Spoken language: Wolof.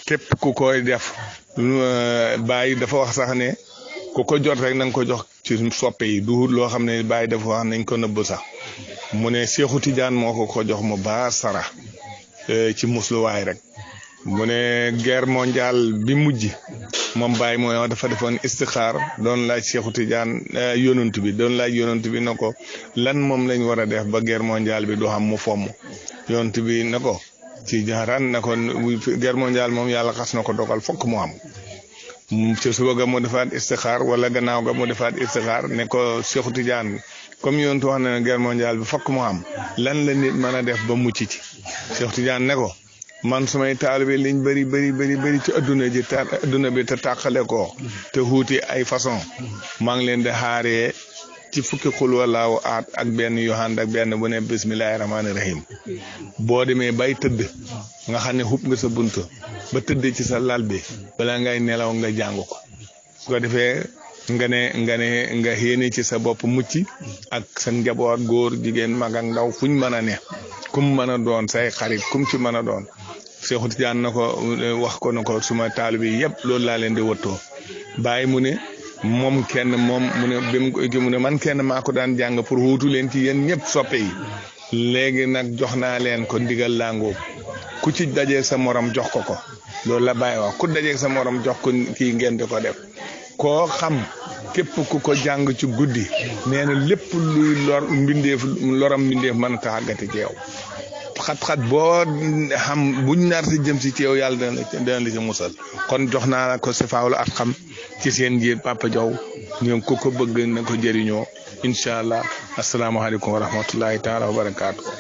képp ku koy def bàyyi dafa wax sax ne ku ko jot rek na nga ko jox ci soppe yi du loo xam ne bàyyi dafa wax nañ ko nëbb sax mu ne Seexu Tijaan moo ko ko jox mu baa sara ci musluwaay rek mu ne guerre mondiale bi mujj moom Baye mooy dafa defoon istixaar doon laaj Seexu Tijaan yonent bi doon laaj yonent bi na ko lan moom lañ war a def ba guerre mondiale bi du xam mu fomm yonent bi na ko ci jaaraan na ko guerre mondiale moom yàlla xas na ko dogal fokk mu am ci suba ga mu defaat istixaar wala gannaaw ga mu defaat istixaar ne ko Seexu Tijaan comme yonent wax na ne guerre mondiale bi fokk mu am lan la nit mën a def ba mucc ci Seexu Tijaan ne ko man sumay taalibe liñ bëri bëri bëri bëri ci adduna ji ta adduna bi te tàqale ko te xuuti ay façon maa ngi leen di xaaree ci fukki xul walaawu aat ak benn yohand ak benn bu ne bismillahi rahmaani rahim boo demee bay tëdd nga xam ne xub nga sa bunt ba tëdd ci sa lal bi bala ngay nelaw nga jàng ko su ko defee nga ne nga ne nga xéene ci sa bopp mucc ak sa njaboot góor jigéen mag ak ndaw fuñ mën a ne kum mën a doon say xarit kum ci mën a doon Seexu Tijaan na ko wax ko na ko suma taalibe yi yëpp loolu laa leen di wëttoo bàyyi mu ne moom kenn moom mu ne bi mu mu ne man kenn maa ko daan jàng pour wuutu leen ci yéen ñëpp soppe yi léegi nag jox naa leen ko ndigal làngoo ku ci dajeeg sa morom jox ko ko loolu la bàyyi wax ku dajeeg sa morom jox ko kii ngeen di ko def koo xam képp ku ko jàng ci guddi nee na lépp luy lor mbindeef loram mbindeef mën a taxagati ci yow xat-xat boo xam buñ nar si jëm si ci yow yàlla dana dana la ci musal kon jox naa la ko si faawlu at xam ci seen njiit Papa Diaw ñoom ku ko bëgg na ko jëriñoo incha allah asalaamaaleykum wa rahmatullahi taala wa barakaatu.